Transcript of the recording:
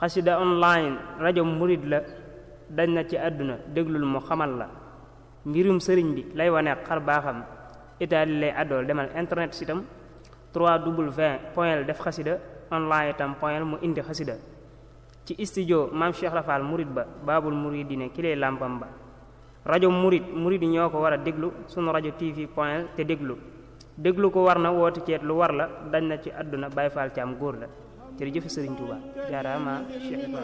xasida online rajo murid la dañ na ci àdduna déglul mu xamal la mbirum sëriñ bi lay wane xar baaxam itaali lay àddool demal internet sitam 3w point def xasida online itam point mu indi xasida ci studio maam Cheikh Rafal murid ba baabul muridine ki lay làmpam ba rajo murid murid yi ñoo ko war a déglu sunu rajo tv point te déglu déglu ko war na woote ceet lu war la dañ na ci àdduna Baay Faal ci am góor la jërëjëf Sëriñ Tuuba jaaraama Cheikh Ibrahima